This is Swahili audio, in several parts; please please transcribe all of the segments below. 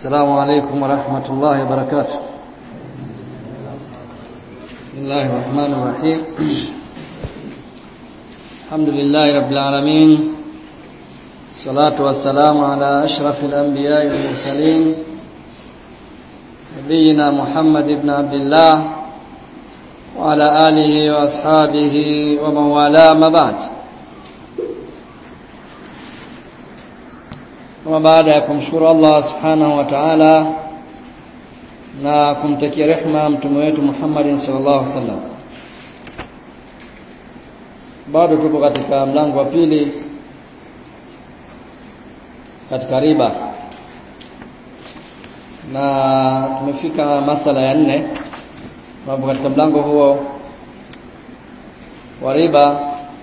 السلام عليكم ورحمة الله وبركاته بسم الله الرحمن الرحيم الحمد لله رب العالمين الصلاة والسلام على أشرف الأنبياء والمرسلين نبينا محمد بن عبد الله وعلى آله وأصحابه ومن والاه ما بعد kama baada ya kumshukuru Allah subhanahu wa ta'ala na kumtakia rehma mtume wetu Muhammad sallallahu alaihi wasallam bado tupo katika mlango wa pili katika riba na tumefika masala ya nne ambapo katika mlango huo wa riba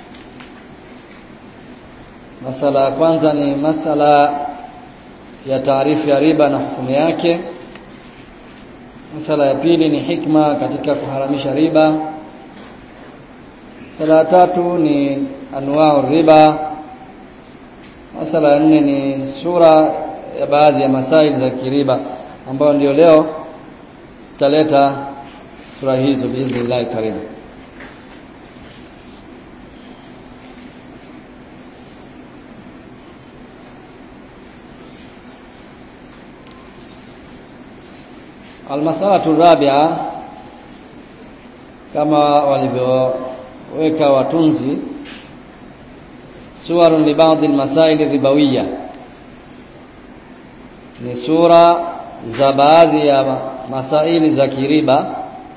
masala ya kwanza ni masala ya taarifu ya riba na hukumu yake masala ya pili ni hikma katika kuharamisha riba masala ya tatu ni anwaa riba masala ya nne ni sura ya baadhi ya masaili za kiriba ambayo ndio leo tutaleta sura hizo biidhnillah karibu Almasalatu rabia kama walivyoweka watunzi suwarun li baadhi almasail ribawiya ni sura za baadhi ya masaili za kiriba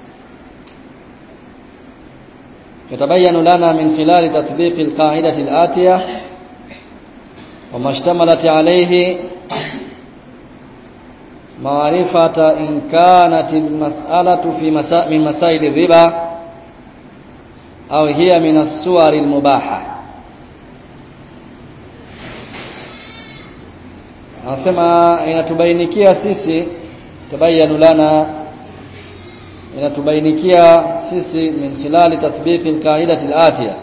يتبين لنا من خلال تطبيق القاعدة الآتية وما اشتملت عليه معرفة إن كانت المسألة في مسا من مسائل الربا أو هي من الصور المباحة anasema inatubainikia sisi tabayanu lana inatubainikia sisi min khilali tatbiqi alqaidati alatiya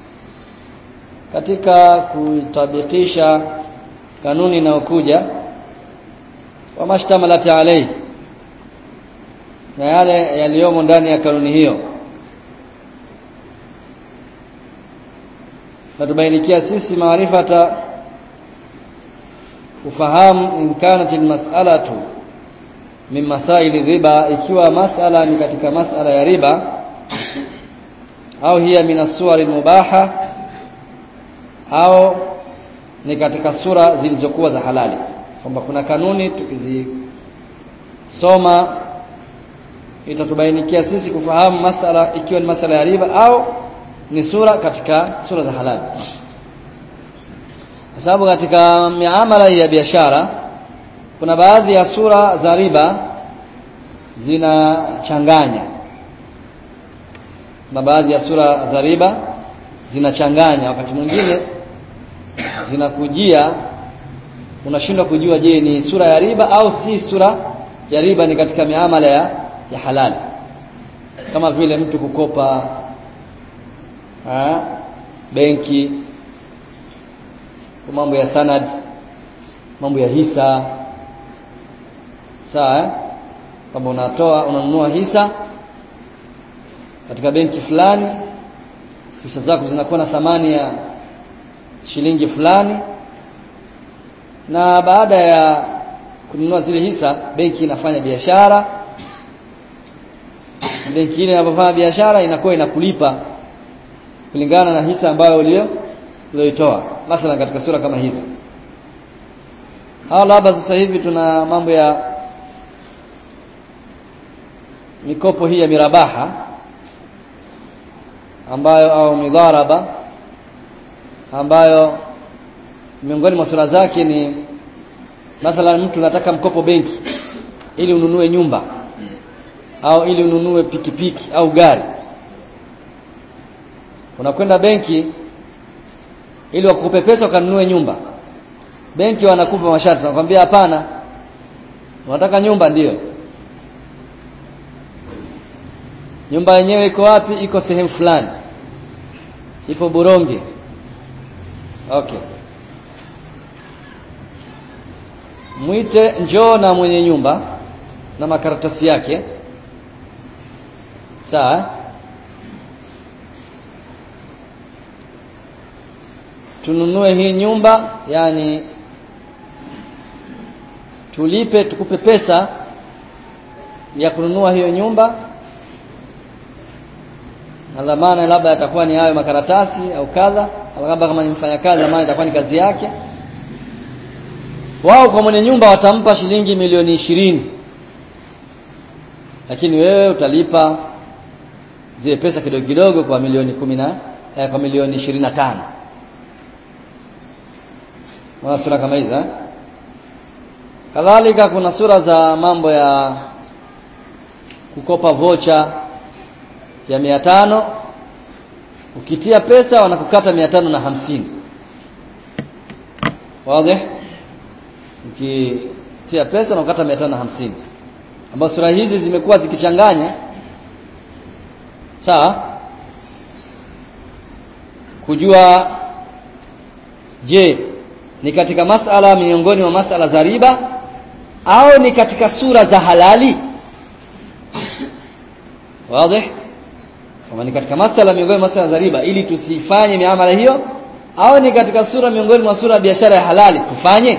katika kuitabikisha kanuni inayokuja wa mashtamalat alayhi na yale yaliyomo ndani ya kanuni hiyo natubainikia sisi maarifata ufahamu in kanat almas'alatu min masaili riba ikiwa masala ni katika masala ya riba au hiya min as-suwar mubaha au ni katika sura zilizokuwa za halali kwamba kuna kanuni tukizisoma itatubainikia sisi kufahamu masala ikiwa ni masala ya riba au ni sura katika sura za halali kwa sababu katika miamala ya biashara kuna baadhi ya sura za riba zinachanganya na baadhi ya sura za riba zinachanganya wakati mwingine zinakujia unashindwa kujua je ni sura ya riba au si sura ya riba ni katika miamala ya, ya halali kama vile mtu kukopa ha, benki mambo ya sanad mambo ya hisa sawa eh? kama unatoa unanunua hisa katika benki fulani hisa zako zinakuwa na thamani ya shilingi fulani na baada ya kununua zile hisa benki inafanya biashara benki ile inapofanya biashara inakuwa inakulipa kulingana na hisa ambayo ulio ulioitoa mathalan katika sura kama hizo au labda sasa hivi tuna mambo ya mikopo hii ya mirabaha ambayo au midharaba ambayo miongoni mwa sura zake ni mathalan mtu anataka mkopo benki ili ununue nyumba au ili ununue pikipiki au gari unakwenda benki ili wakupe pesa ukanunue nyumba benki wanakupa masharti wanakwambia hapana unataka nyumba ndiyo nyumba yenyewe iko wapi iko sehemu fulani ipo Buronge okay mwite njoo na mwenye nyumba na makaratasi yake sawa tununue hii nyumba yani tulipe tukupe pesa ya kununua hiyo nyumba na dhamana labda yatakuwa ni hayo makaratasi au kadha labda kama ni mfanyakazi dhamana itakuwa ni kazi yake wao kwa mwenye nyumba watampa shilingi milioni ishirini lakini wewe utalipa zile pesa kidogo kidogo kwa milioni kumi na eh, kwa milioni ishirini na tano Mwana sura kama hizo eh? Kadhalika kuna sura za mambo ya kukopa vocha ya mia tano ukitia pesa wanakukata mia tano na hamsini wazi ukitia pesa wanakukata mia tano na hamsini ambazo sura hizi zimekuwa zikichanganya sawa kujua je ni katika masala miongoni mwa masala za riba au ni katika sura za halali wazi kama ni katika masala miongoni mwa masala za riba ili tusifanye miamala hiyo au ni katika sura miongoni mwa sura ya biashara ya halali tufanye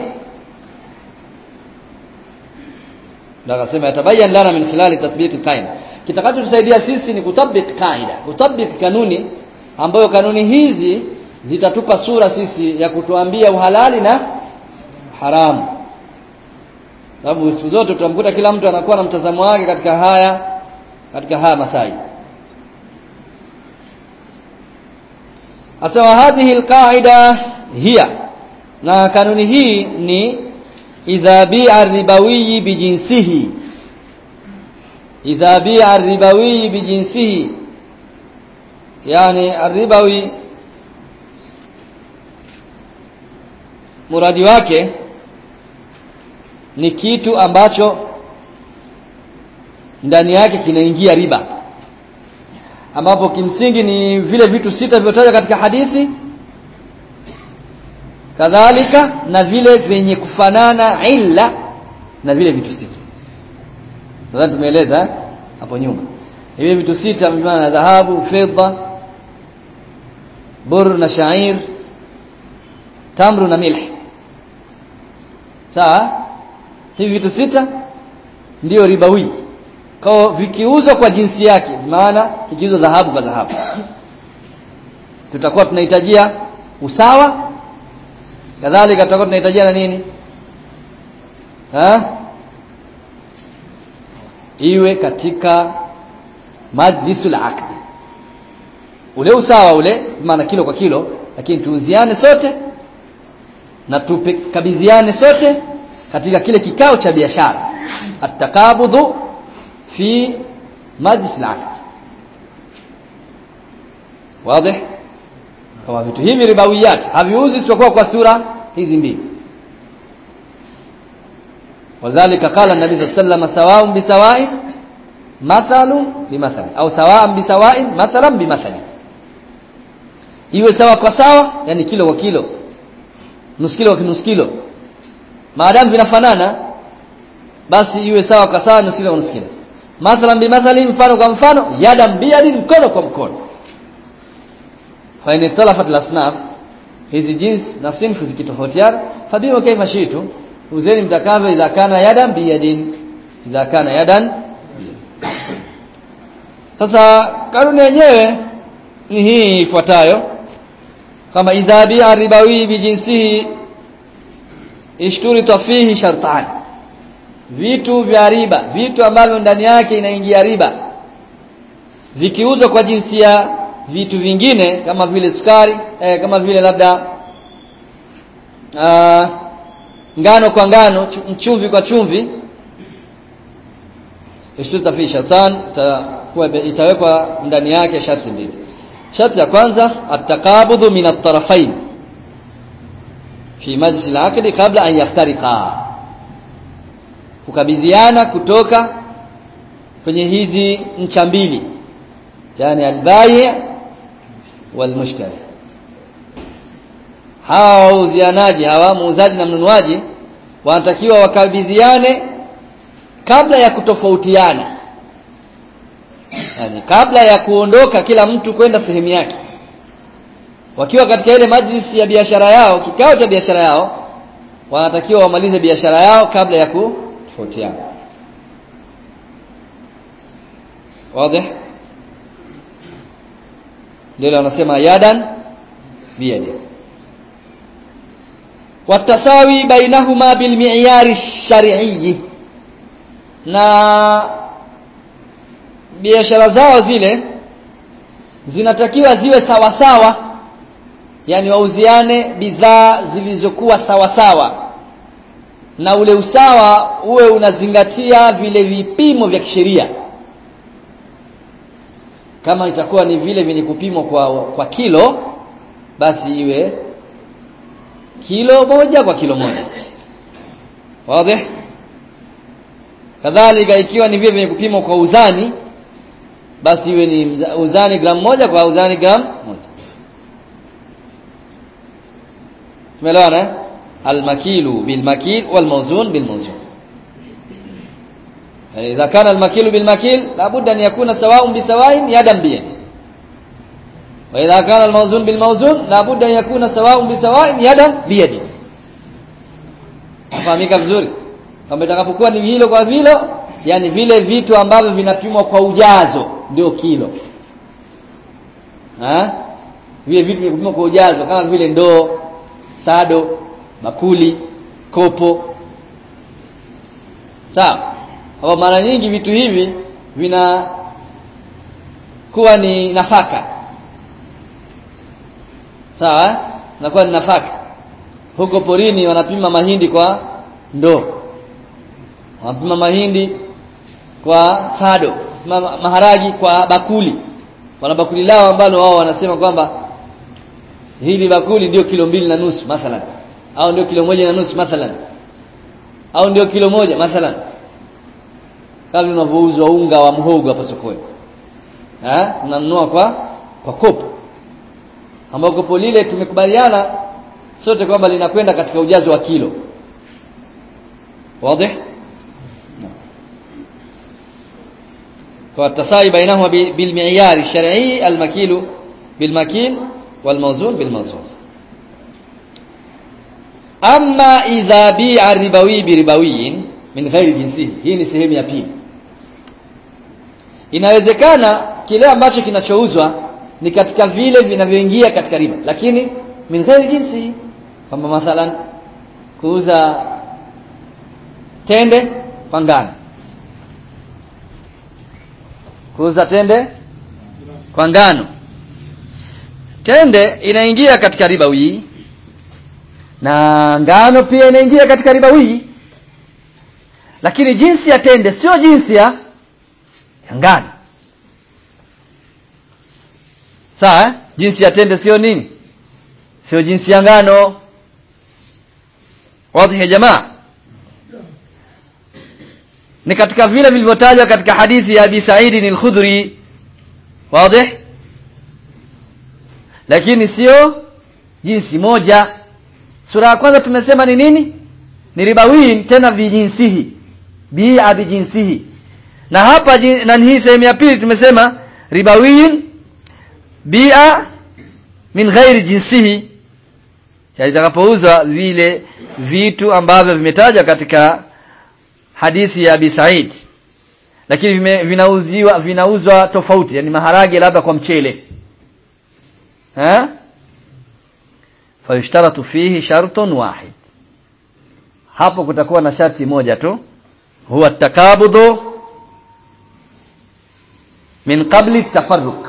ndio akasema yatabayan lana min khilali tatbiq alqaida kitakachotusaidia sisi ni kutabik kaida kutabik kanuni ambayo kanuni hizi zitatupa sura sisi ya kutuambia uhalali na haramu sababu siku zote tutamkuta kila mtu anakuwa na mtazamo wake katika haya katika haya masai asema hadhihi alqaida hiya na kanuni hii ni idha bi'a ribawi bijinsihi idha bi'a ribawi bijinsihi yani arribawi muradi wake ni kitu ambacho ndani yake kinaingia riba ambapo kimsingi ni vile vitu sita vilivyotajwa katika hadithi kadhalika na vile vyenye kufanana illa na vile vitu sita nadhani tumeeleza hapo nyuma hivi vitu sita maana dhahabu fedha bur na shair tamru na milh sawa hivi vitu sita ndiyo ribawi kwa vikiuzwa kwa jinsi yake maana ikiuzwa dhahabu kwa dhahabu tutakuwa tunahitajia usawa kadhalika tutakuwa tunahitajia na nini ha? iwe katika majlisul aqdi ule usawa ule maana kilo kwa kilo lakini tuuziane sote na tukabidhiane sote katika kile kikao cha biashara atakabudhu fi majlis al-aqd wazi kama vitu hivi ribawiyat haviuzi isipokuwa kwa sura hizi mbili wadhālika qala an-nabi sallallahu alayhi wasallam sawa'un bisawa'in mathalun bimathali au sawa'an bisawa'in mathalan bimathali iwe sawa kwa sawa yani kilo kwa kilo nusu kilo kwa nusu kilo maadamu vinafanana basi iwe sawa kwa sawa nusu kilo kwa nusu kilo mathalan bimathali mfano kwa mfano yadan biyadi mkono kwa mkono fa in ikhtalafat al-asnaf hizi jinsi na sinfu zikitofautiana fabiwa kaifa shitu uzeni mtakavyo idha kana yadan biyadin idha kana yadan sasa kanuni yenyewe ni hii ifuatayo kama idha bi'a ribawi bijinsihi ishturita fihi shartan vitu vya riba vitu ambavyo ndani yake inaingia riba vikiuzwa kwa jinsia vitu vingine kama vile sukari eh, kama vile labda uh, ngano kwa ngano chumvi kwa chumvi ishturita fihi shartan itawekwa ndani yake sharti mbili sharti ya kwanza atakabudhu min at-tarafain fi majlis al-aqd kabla an yaftariqa kukabidhiana kutoka kwenye hizi ncha mbili yani al-bai' wal-mushtari hawa wauzianaji hawa muuzaji na mnunuaji wanatakiwa wakabidhiane kabla ya kutofautiana yani kabla ya kuondoka kila mtu kwenda sehemu yake wakiwa katika ile majlisi ya biashara yao kikao cha biashara yao wanatakiwa wamalize biashara yao kabla ya kutofautiana wazi ndio wanasema yadan biyadi watasawi bainahuma bilmi'yari shar'i na biashara zao zile zinatakiwa ziwe sawa sawa yani wauziane bidhaa zilizokuwa sawa sawa na ule usawa uwe unazingatia vile vipimo vya kisheria kama itakuwa ni vile vyenye kupimwa kwa kwa kilo basi iwe kilo moja kwa kilo moja wazi kadhalika ikiwa ni vile vyenye kupimwa kwa uzani basi iwe ni uzani gramu moja kwa uzani gramu moja tumeelewana eh almakilu bilmakil walmawzun bilmawzun يعني إذا كان المكيل بالمكيل لابد أن يكون سواء بسواء يدا بيد وإذا كان الموزون بالموزون لابد أن يكون سواء بسواء يدا بيد fahamika vizuri kama itakapokuwa ni hilo kwa vilo yani vile vitu ambavyo vinapimwa kwa ujazo ndio kilo ha? vile vitu vinapimwa kwa ujazo kama vile ndoo sado bakuli kopo sawa kwa mara nyingi vitu hivi vina kuwa ni nafaka sawa eh? nakuwa ni nafaka huko porini wanapima mahindi kwa ndoo wanapima mahindi kwa sado ma maharagi kwa bakuli wana bakuli lao ambalo wao wanasema kwamba hili bakuli ndio kilo mbili na nusu mathalan au ndio kilo moja na nusu mathalan au ndio kilo moja mathalan kama unavyouzwa unga wa mhogo hapa sokoni eh unanunua kwa kwa kopo ambao kopo lile tumekubaliana sote kwamba linakwenda katika ujazo wa kilo wazi kwa tasai bainahuma bil mi'yar shar'i al makil bil makil wal mawzun bil mawzun amma idha bi'a ribawi bi ribawiyin min ghairi jinsihi hii ni sehemu ya pili inawezekana kile ambacho kinachouzwa ni katika vile vinavyoingia katika riba lakini min ghairi jinsi kwamba mathalan kuuza tende kwa ngano kuuza tende kwa ngano tende inaingia katika riba wii na ngano pia inaingia katika riba wii lakini jinsi ya tende sio jinsi ya ya ngano sawa eh? jinsi ya tende sio nini sio jinsi ya ngano wazi ya jamaa ni katika vile vilivyotajwa katika hadithi ya Abi Sa'id al-Khudri wazi lakini sio jinsi moja sura ya kwanza tumesema ni nini ni ribawin tena vijinsihi bi'a bijinsihi na hapa na hii sehemu ya pili tumesema ribawin bi'a min ghairi jinsihi yatakapouzwa vile vitu ambavyo vimetajwa katika hadithi ya Abi Said lakini vime, vinauziwa vinauzwa tofauti yani maharage labda kwa mchele ha fayushtaratu fihi shartun wahid hapo kutakuwa na sharti moja tu huwa takabudhu min qabli tafarruq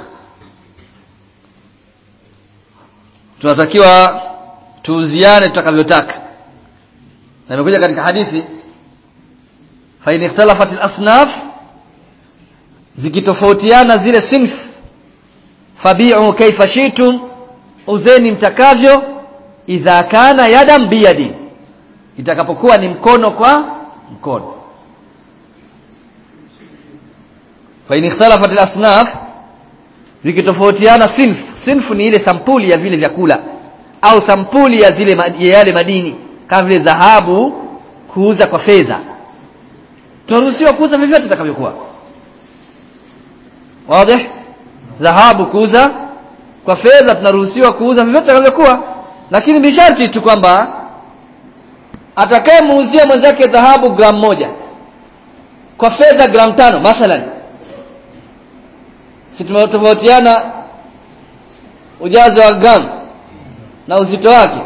tunatakiwa tuuziane tutakavyotaka na imekuja katika hadithi fa in ikhtalafat al-asnaf zikitofautiana zile sinf fabi'u kayfa shi'tum uzeni mtakavyo idha kana yadan biyadi itakapokuwa ni mkono kwa mkono fa in ikhtalafat al-asnaf vikitofautiana sinf sinfu ni ile sampuli ya vile vyakula au sampuli ya zile ya yale madini kama vile dhahabu kuuza kwa fedha tunaruhusiwa kuuza vyovyote itakavyokuwa wazi dhahabu kuuza kwa fedha tunaruhusiwa kuuza vyovyote itakavyokuwa lakini bisharti tu kwamba atakayemuuzia mwenzake dhahabu gramu moja kwa fedha gramu tano mathalan si tumetofautiana ujazo wa gramu na uzito wake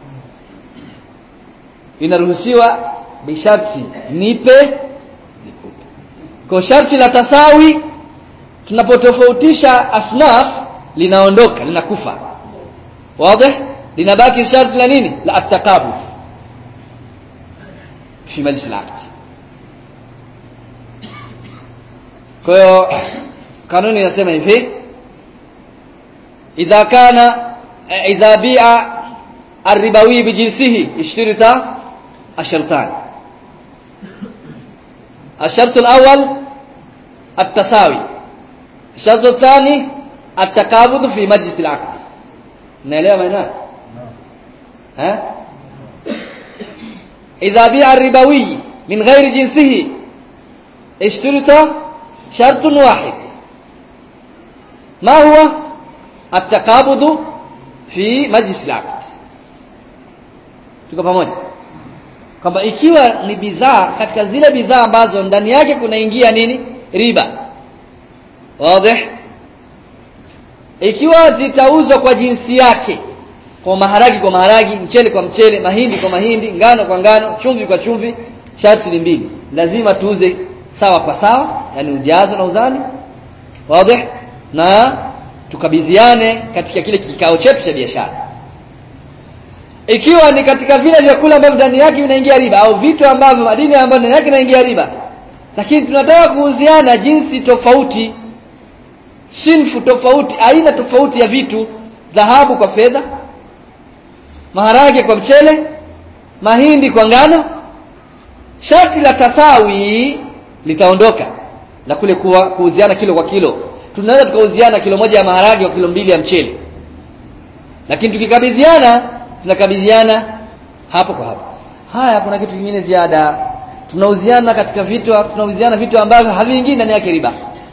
inaruhusiwa bisharti nipe nikupe kwa sharti la tasawi tunapotofautisha asnaf linaondoka linakufa wazi linabaki sharti la nini la atakabu fi majlis al-aqd kwa hiyo kanuni inasema hivi idha kana idha bi'a الربوي بجنسه اشترط الشرطان الشرط الأول التساوي الشرط الثاني التقابض في مجلس العقد نelewa maana ها إذا بيع الربوي من غير جنسه اشترط شرط واحد ما هو التقابض في مجلس العقد tuko pamoja kwamba ikiwa ni bidhaa katika zile bidhaa ambazo ndani yake kunaingia nini riba wazi ikiwa zitauzwa kwa jinsi yake kwa maharagi kwa maharagi mchele kwa mchele mahindi kwa mahindi ngano kwa ngano chumvi kwa chumvi sharti ni mbili lazima tuuze sawa kwa sawa yani ujazo na uzani wazi na tukabidhiane katika kile kikao chetu cha biashara ikiwa ni katika vile vyakula ambavyo ndani yake vinaingia riba au vitu ambavyo madini ambayo ndani yake inaingia riba lakini tunataka kuuziana jinsi tofauti sinfu tofauti aina tofauti ya vitu dhahabu kwa fedha maharage kwa mchele mahindi kwa ngano sharti la tasawi litaondoka la kule kuwa kuuziana kilo kwa kilo tunaweza tukauziana kilo moja ya maharage kwa kilo mbili ya mchele lakini tukikabidhiana tunakabidhiana hapo kwa hapo haya kuna kitu kingine ziada tunauziana katika vitu tunauziana vitu ambavyo haviingii ndani yake riba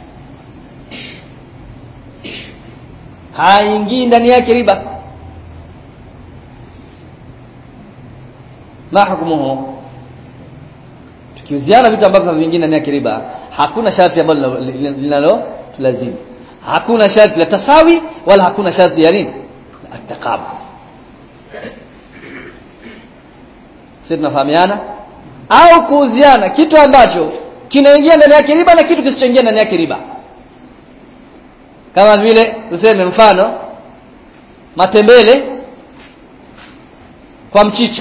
haingii ndani yake riba ma hukumuhu tukiuziana vitu ambavyo haviingii ndani yake riba hakuna sharti ambalo linalo tulazimu hakuna sharti la tasawi wala hakuna sharti ya nini ataqabud sisi tunafahamiana au kuuziana kitu ambacho kinaingia ndani yake riba na kitu kisichoingia ndani yake riba kama vile tuseme mfano matembele kwa mchicha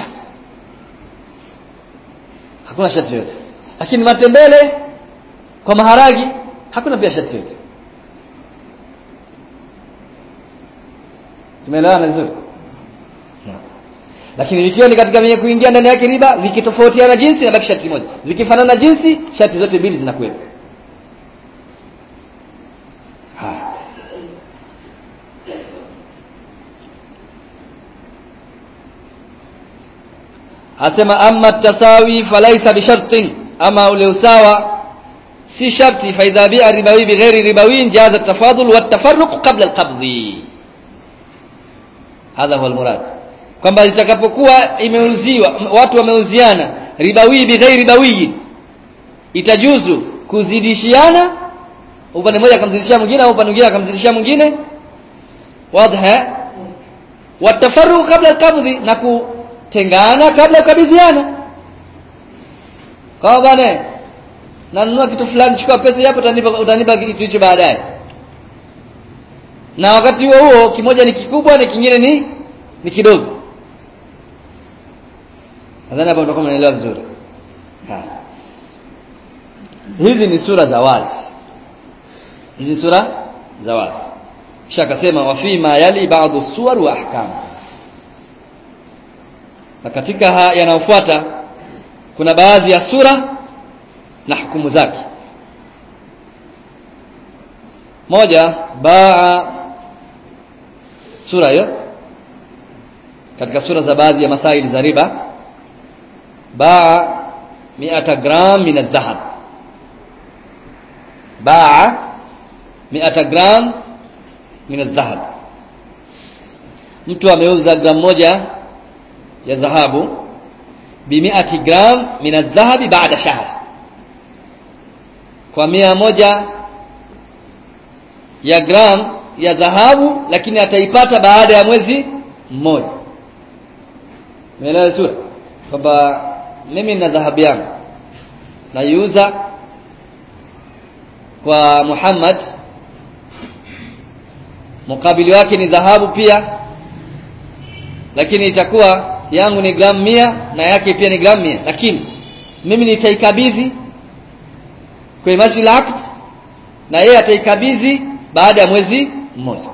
hakuna sharti yote lakini matembele kwa maharagi hakuna pia sharti yote tumeelewana vizuri lakini vikiwa ni katika vyenye kuingia ndani yake riba vikitofautiana jinsi na baki sharti moja vikifanana jinsi sharti zote mbili zinakuwepo asema amma tasawi falaisa bishartin ama ule usawa si sharti fa idha bi'a ribawi bighairi ribawi jaza at-tafadul wa at-tafarruq qabla al-qabdi hadha huwa al-murad kwamba itakapokuwa imeuziwa watu wameuziana ribawi bighairi ribawi itajuzu kuzidishiana upande mmoja akamzidishia mwingine au upande mwingine akamzidishia mwingine wazi watafarruq kabla al-qabdhi na kutengana kabla kukabidhiana kwa bwana nanunua kitu fulani chukua pesa hapo utanipa utanipa kitu hicho baadaye na wakati huo huo kimoja ni kikubwa na kingine ni ni kidogo nadhani hapo mtakuwa mnaelewa vizuri hizi ni sura za wazi hizi sura za wazi kisha akasema wa fi ma yali ba'dhu suwar wa ahkam na katika yanayofuata kuna baadhi ya sura na hukumu zake moja baa sura hiyo katika sura za baadhi ya masaili za riba baa mi'ata gram min adh-dhahab baa mi'ata gram min adh-dhahab mtu ameuza gramu moja ya dhahabu bi mi'ati gram min adh-dhahab ba'da shahr kwa mia moja ya gram ya dhahabu lakini ataipata baada ya mwezi mmoja umeelewa sura kwamba mimi nina dhahabu yangu naiuza kwa Muhammad mukabili wake ni dhahabu pia lakini itakuwa yangu ni gramu mia na yake pia ni gramu mia lakini mimi nitaikabidhi kwa masjid aqd na yeye ataikabidhi baada ya mwezi mmoja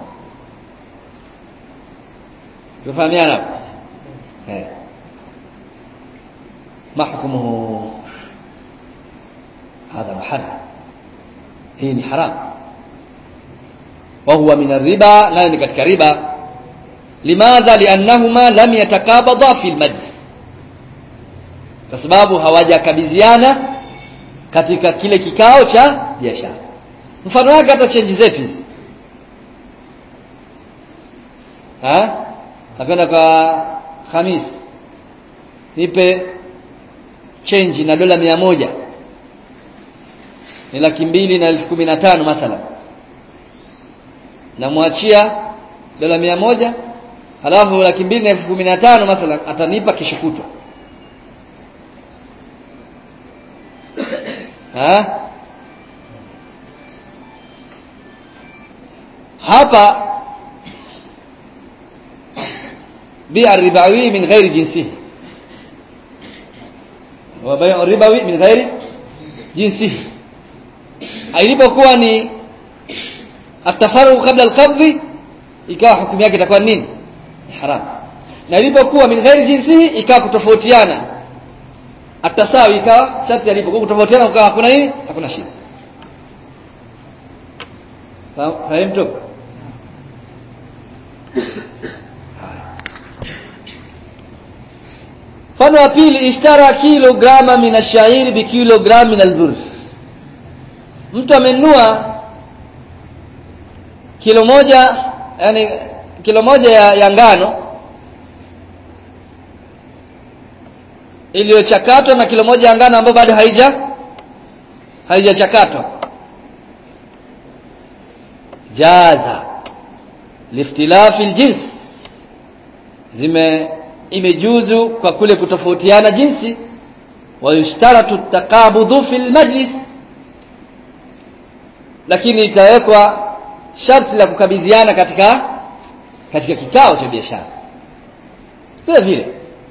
tufahamiana hapo eh mahkumuhu hadha muharram hii ni haram wa huwa min riba nayo ni katika riba limadha liannahuma lam yatakabadha fi almajlis kwa sababu hawajakabidhiana katika kile kikao cha biashara mfano wake hata change zetu hizi ha nakwenda kwa Hamis nipe change na dola mia moja ni laki mbili na elfu kumi na tano mathalan namwachia dola mia moja halafu laki mbili na elfu kumi na tano mathalan atanipa kesho kutwa ha? hapa بيع الربوي من غير جنسه وبيع الربوي من غير جنسه ilipokuwa ni atafaruq kabla alqabdh ikawa hukumu yake itakuwa nini haram na ilipokuwa min ghairi jinsihi ikawa kutofautiana atasawi ikawa sharti alipokuwa kutofautiana ukawa hakuna nini hakuna shida fahamtu mfano wa pili ishtara kilograma min ash-sha'ir bi kilogram min al-burr mtu amenunua kilo moja yani kilo moja ya, ya ngano iliyochakatwa na kilo moja ya ngano ambayo bado haija haijachakatwa jaza liftilafi aljins zime imejuzu kwa kule kutofautiana jinsi wa yushtaratu taqabudhu fil majlis lakini itawekwa sharti la kukabidhiana katika katika kikao cha biashara vile vile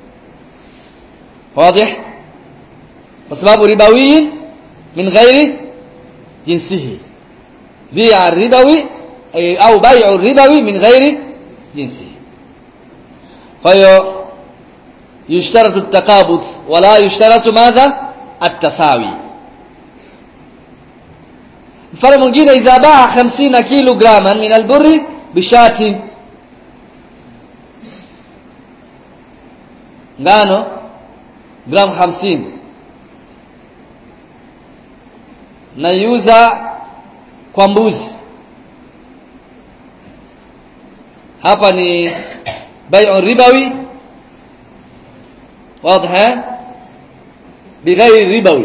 wazi kwa sababu ribawi min ghairi jinsihi bi'a ribawi au bai'u ribawi min ghairi jinsihi kwa hiyo يشترط التقابض ولا يشترط ماذا التساوي mfano mwingine idha baa 50 kilograman min alburri bishati ngano gram 50 naiuza kwa mbuzi hapa ni bai'u ribawi واضح بغير ربوي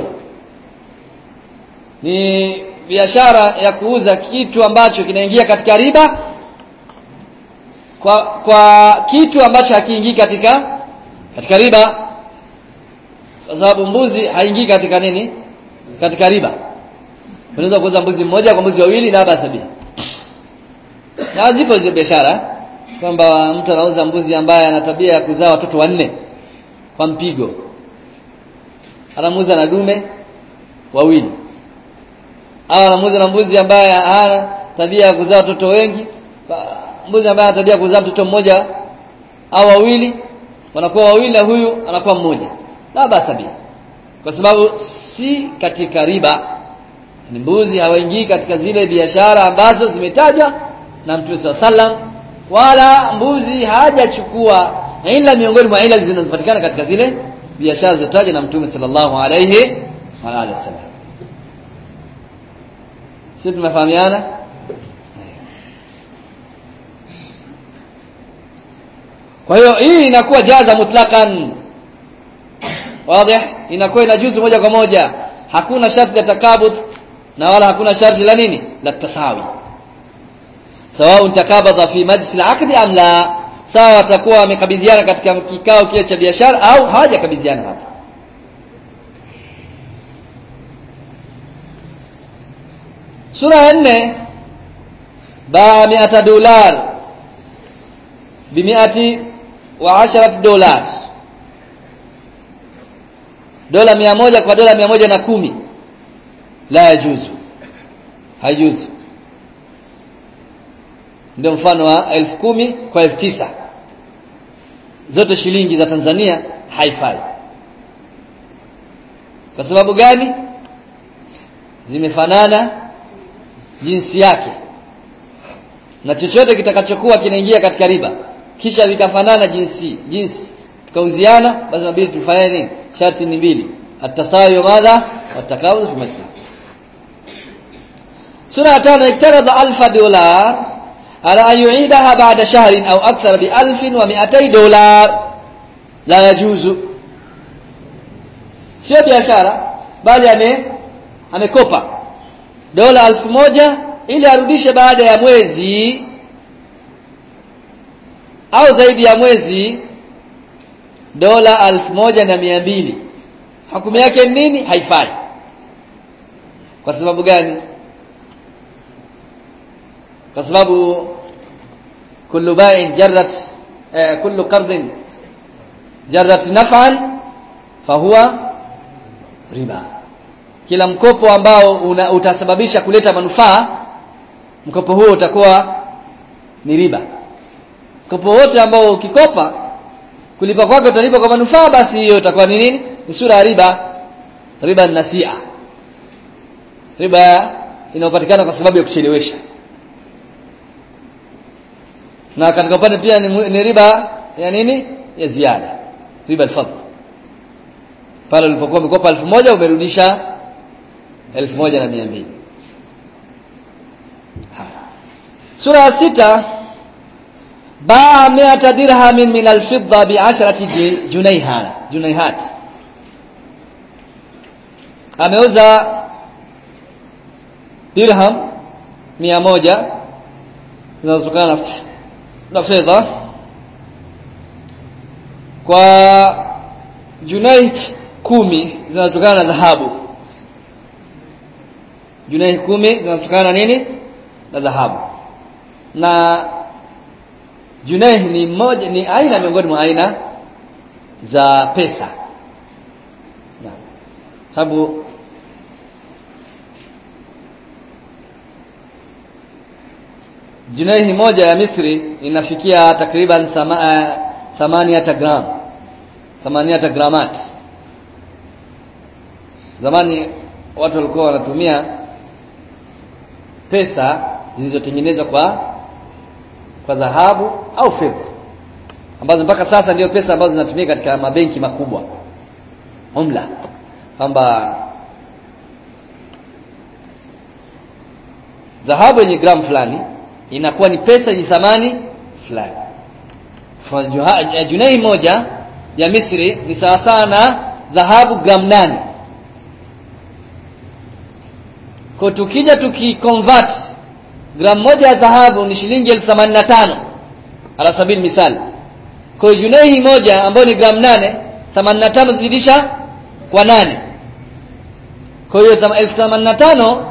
ni biashara ya kuuza kitu ambacho kinaingia katika riba kwa kwa kitu ambacho hakiingii katika katika riba kwa sababu mbuzi haingii katika nini katika riba unaweza kuuza mbuzi mmoja kwa mbuzi wawili na basi sabini na zipo hizo biashara kwamba mtu anauza mbuzi ambaye ana tabia ya kuzaa watoto wanne kwa mpigo anamuuza na dume wawili au anamuuza na mbuzi ambaye hana tabia ya kuzaa watoto wengi mbuzi ambaye ana tabia ya kuzaa mtoto mmoja au wawili wanakuwa wawili na huyu anakuwa mmoja la basa kwa sababu si katika riba ni mbuzi hawaingii katika zile biashara ambazo zimetajwa na Mtume sallam wala mbuzi hajachukua ila miongoni mwa ila zinazopatikana katika zile biashara zilizotajwa na mtume sallallahu alayhi wa alihi wasallam sisi tumefahamiana kwa hiyo hii inakuwa jaza mutlaqan wazi inakuwa inajuzu moja kwa moja hakuna sharti la takabud na wala hakuna sharti la nini la tasawi sawa takabadha fi majlis al-aqd am la sawa watakuwa wamekabidhiana katika kikao kile cha biashara au hawajakabidhiana hapo sura ya 4 baa 100 dolar bi 100 wa 10 dolar dola mia moja kwa dola mia moja na kumi la yajuzu haijuzu ndio mfano wa elfu kumi kwa elfu tisa zote shilingi za Tanzania haifai kwa sababu gani zimefanana jinsi yake na chochote kitakachokuwa kinaingia katika riba kisha vikafanana jinsi jinsi tukauziana basi inabidi tufanye nini sharti ni mbili atasawi madha watakawuz fi majlis sura ya 5 iktarada alfa dolar ala an yu'idaha ba'da shahrin au akthar bi alfin wa mi'atay dolar la yajuzu sio biashara bali ame amekopa dola alfu moja ili arudishe baada ya mwezi au zaidi ya mwezi dola alfu moja na mia mbili hukumu yake nini haifai kwa sababu gani kwa sababu kullu bai'in jarrat eh, kullu qardin jarrat naf'an fahuwa riba kila mkopo ambao una, utasababisha kuleta manufaa mkopo huo utakuwa ni riba mkopo wote ambao ukikopa kulipa kwake utalipa kwa manufaa basi hiyo itakuwa ni nini ni sura ya riba riba nasia riba inayopatikana kwa sababu ya kuchelewesha na katika upande pia ni, ni riba ya nini ya ziada riba alfadl pale ulipokuwa umekopa elfu moja umerudisha elfu moja na mia mbili sura ya sita baa miata dirhamin min alfidda biasharati junayhana junayhat ameuza dirham mia moja zinazotokana na, na fedha kwa junai kumi zinazotokana na dhahabu junai kumi zinazotokana na nini na dhahabu na Junaih ni moja ni aina miongoni mwa aina za pesa. Na sababu Junaih moja ya Misri inafikia takriban thama, uh, thamaniyata gram. Thamaniyata gramat. Zamani watu walikuwa wanatumia pesa zilizotengenezwa kwa kwa dhahabu au fedha ambazo mpaka sasa ndio pesa ambazo zinatumika katika mabenki makubwa umla kwamba dhahabu yenye gramu fulani inakuwa ni pesa yenye thamani fulani junai moja ya Misri ni sawa sawa na dhahabu gramu nane kwa tukija tukiconvert gramu moja ya dhahabu ni shilingi elfu themanini na tano ala sabili mithali kwa hiyo junaihi moja ambayo ni gramu nane themanini na tano zidisha kwa nane kwa hiyo elfu themanini na tano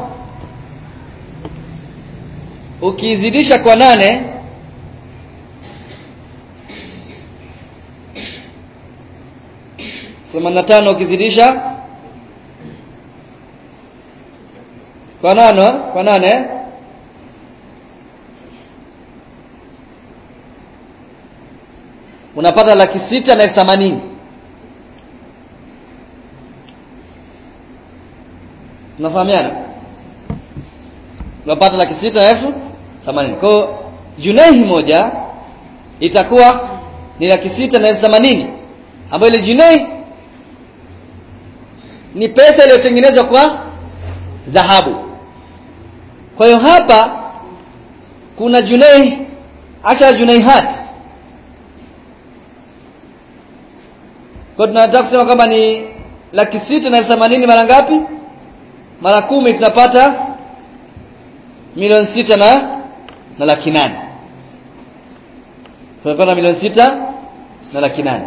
ukizidisha kwa nane themanini na tano ukizidisha kwa nane kwa nane unapata laki sita na elfu themanini unafahamiana unapata laki sita na elfu themanini kwa hiyo junaihi moja itakuwa ni laki sita na elfu themanini ambayo ile junaihi ni pesa iliyotengenezwa kwa dhahabu kwa hiyo hapa kuna junai ashara junaihat kwa tunataka kusema kwamba ni laki sita na elfu themanini mara ngapi mara kumi tunapata milioni sita na na laki nane tunapata milioni sita na laki nane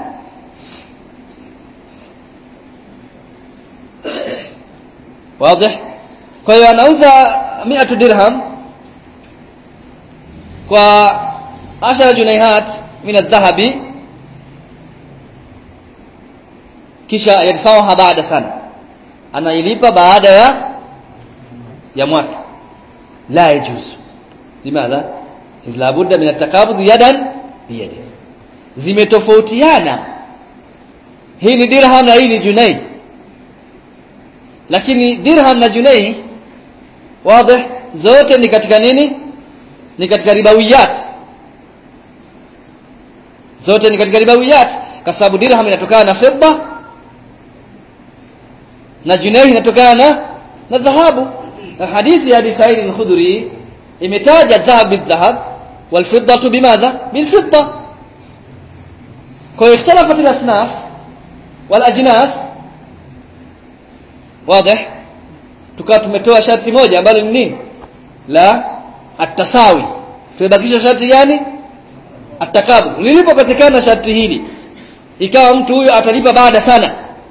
wazi kwa hiyo anauza 100 dirham kwa ashara junaihat min adh-dhahabi kisha yadfa'uha baada sana anailipa baada ya ya mwaka la yajuzu limadha la budda min at-taqabud yadan biyadi zimetofautiana hii ni dirham na hii ni junai lakini dirham na junai wazi zote ni katika nini ni katika ribawiyat zote ni katika ribawiyat kwa sababu dirham inatokana na fedha na junai inatokana na na dhahabu na hadithi ya Abi Sa'id al-Khudri imetaja dhahab bidhahab wal fiddatu bimadha bil fidda kwa hiyo ikhtalafat al-asnaf wal ajnas wazi tukawa tumetoa sharti moja ambalo ni nini la at-tasawi tumebakisha sharti gani at-takabur lilipopatikana sharti hili ikawa mtu huyo atalipa baada sana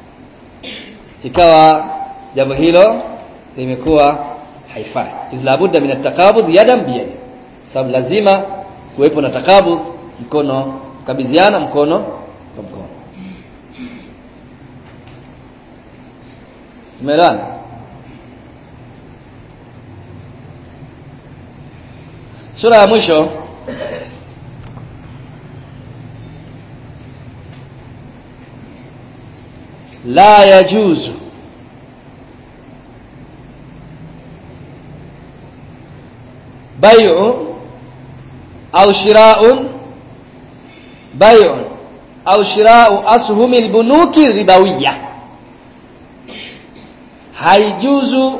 ikawa jambo hilo limekuwa haifai la budda min at-takabud yadan biyadi sababu lazima kuwepo na takabud mkono kabidhiana mkono kwa mkono tumeelewana sura ya mwisho la yajuzu بيع أو شراء بيع أو شراء أسهم البنوك الربوية haijuzu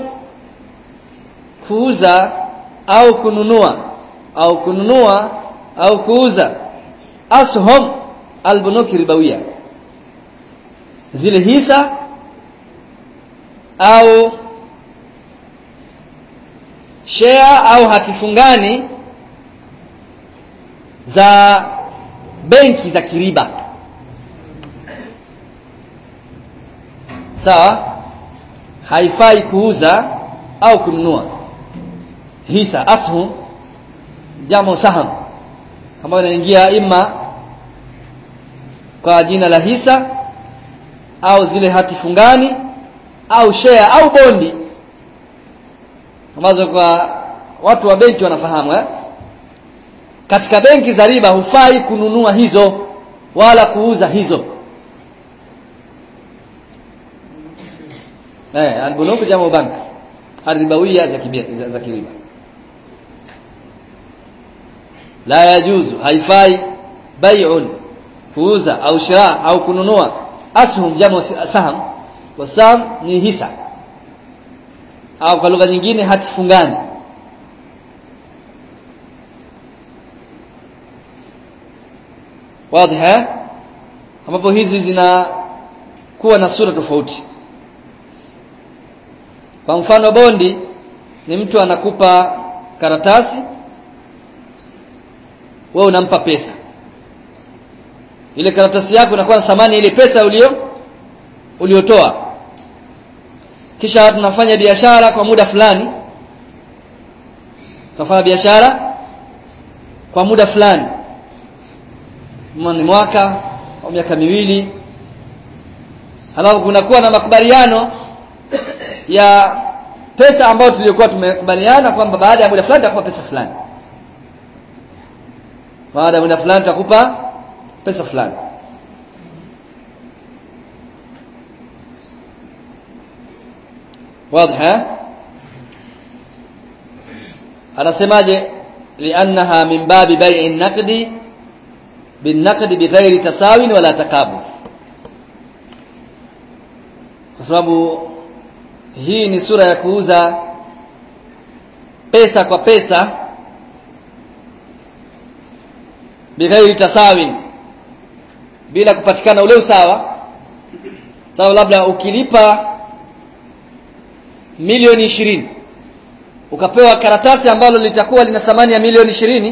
kuuza au kununua au kununua au kuuza ashum albunuki ribawia zile hisa au share au hatifungani za benki za kiriba sawa haifai kuuza au kununua hisa ashum jamu saham ambayo inaingia ima kwa jina la hisa au zile hati fungani au share au bondi ambazo kwa watu wa benki wanafahamu eh? katika benki za riba hufai kununua hizo wala kuuza hizo eh albunuk jamu bank arribawiyya za kibia za, za kiriba la yajuzu haifai bai'un kuuza au shira au kununua ashum jamu saham wasam ni hisa au kwa lugha nyingine hati fungani wazi ambapo hizi zina kuwa na sura tofauti kwa mfano bondi ni mtu anakupa karatasi wewe unampa pesa ile karatasi yako inakuwa na thamani ile pesa ulio uliotoa kisha tunafanya biashara kwa muda fulani tunafanya biashara kwa muda fulani ni mwaka au miaka miwili halafu kunakuwa na makubaliano ya pesa ambayo tuliyokuwa tumekubaliana kwamba baada ya muda fulani tutakupa pesa fulani baada ya muda fulani tutakupa pesa fulani واضح anasemaje liannaha min babi bai'i an-naqdi bin-naqdi bighairi tasawin wala takabuth kwa sababu hii ni sura ya kuuza pesa kwa pesa bighairi tasawin bila kupatikana ule usawa sawa labda ukilipa milioni ishirini ukapewa karatasi ambalo litakuwa lina thamani ya milioni ishirini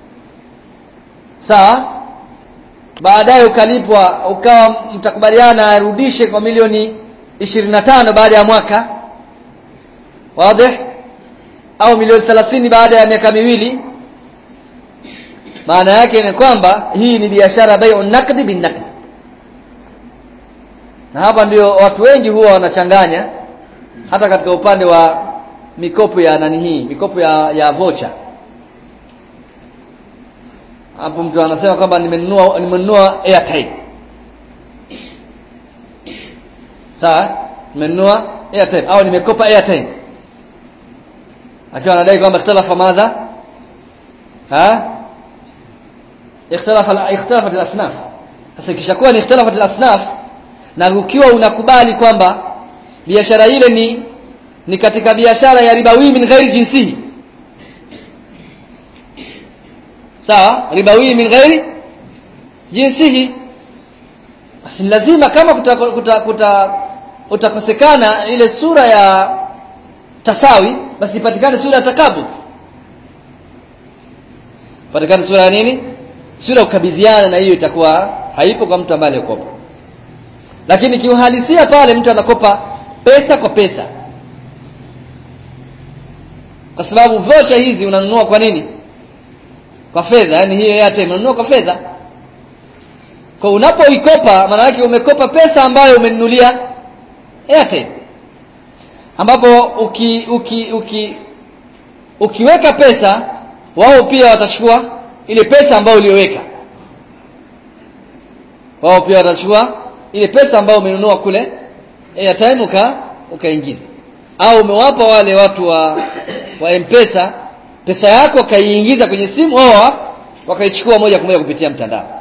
sawa baadaye ukalipwa ukawa mtakubaliana arudishe kwa milioni ishirini na tano baada ya mwaka wazi au milioni thelathini baada ya miaka miwili maana yake ni kwamba hii ni biashara bai'u nakdi bin nakdi na hapa ndio watu wengi huwa wanachanganya hata katika upande wa mikopo ya nani hii mikopo ya ya vocha hapo mtu anasema kwamba nimenunua nimenunua airtime sawa nimenunua airtime au nimekopa airtime akiwa anadai kwamba ikhtalafa madha ha ikhtalafa ikhtalafat al-asnaf sasa ikishakuwa ni ikhtalafat al-asnaf na ukiwa unakubali kwamba biashara ile ni ni katika biashara ya ribawi min ghairi jinsihi sawa ribawi min ghairi jinsihi basi lazima kama kuta, kuta, kuta, utakosekana ile sura ya tasawi basi ipatikane sura ya takabud patikane sura ya nini sura ya kukabidhiana na hiyo itakuwa haipo kwa mtu ambaye alikopa lakini kiuhalisia pale mtu anakopa pesa kwa pesa kwa sababu vocha hizi unanunua kwa nini kwa fedha yani hiyo airtime unanunua kwa fedha kwa unapoikopa maana yake umekopa pesa ambayo umenunulia airtime ambapo uki, uki, uki, ukiweka pesa wao pia watachukua ile pesa ambayo ulioweka wao pia watachukua ile pesa ambayo umenunua kule airtime uka ukaingiza au umewapa wale watu wa wa M-Pesa pesa yako wakaiingiza kwenye simu wao wakaichukua moja kwa moja kupitia mtandao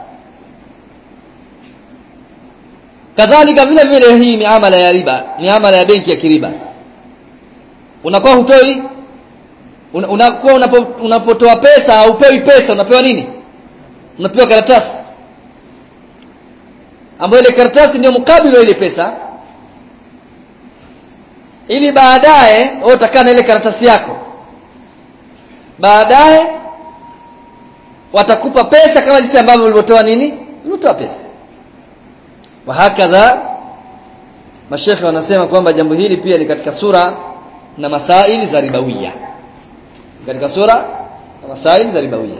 kadhalika vile vile hii miamala ya riba miamala ya benki ya kiriba unakuwa hutoi unakuwa unapo, unapotoa pesa haupewi pesa unapewa nini unapewa karatasi ambayo ile karatasi ndio mkabili wa ile pesa ili baadaye wewe utakaa na ile karatasi yako baadaye watakupa pesa kama jinsi ambavyo ulivyotoa nini ulivyotoa pesa wa hakadha mashekhe wanasema kwamba jambo hili pia ni katika sura na masaili za ribawia katika sura na masaili za ribawia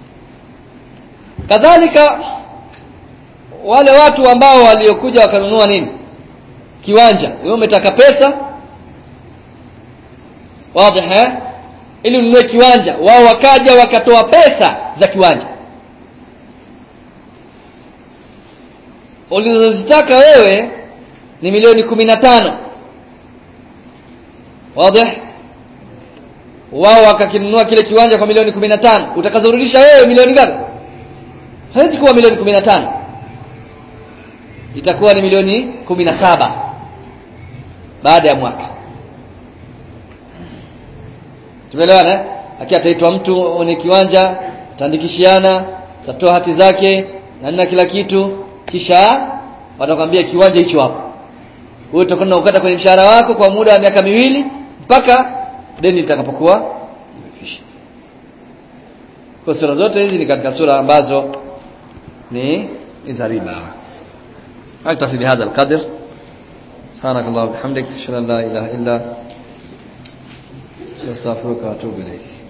kadhalika wale watu ambao waliokuja wakanunua nini kiwanja wewe umetaka pesa wazi eh ili ununue kiwanja wao wakaja wakatoa pesa za kiwanja ulizozitaka wewe ni milioni kumi na tano wazi wao wakakinunua kile kiwanja kwa milioni kumi na tano utakazorudisha wewe milioni ngapi haiwezi kuwa milioni kumi na tano itakuwa ni milioni kumi na saba baada ya mwaka tumeelewana aki ataitwa mtu mwenye kiwanja taandikishiana tatoa hati zake na nina kila kitu kisha watakwambia kiwanja hicho hapo wewe utakwenda ukata kwenye mshahara wako kwa muda wa miaka miwili mpaka deni litakapokuwa limekwisha kwa sura zote hizi ni katika sura ambazo ni za riba أكتفي بهذا القدر سبحانك اللهم وبحمدك أشهد أن لا إله إلا أنت أستغفرك وأتوب إليك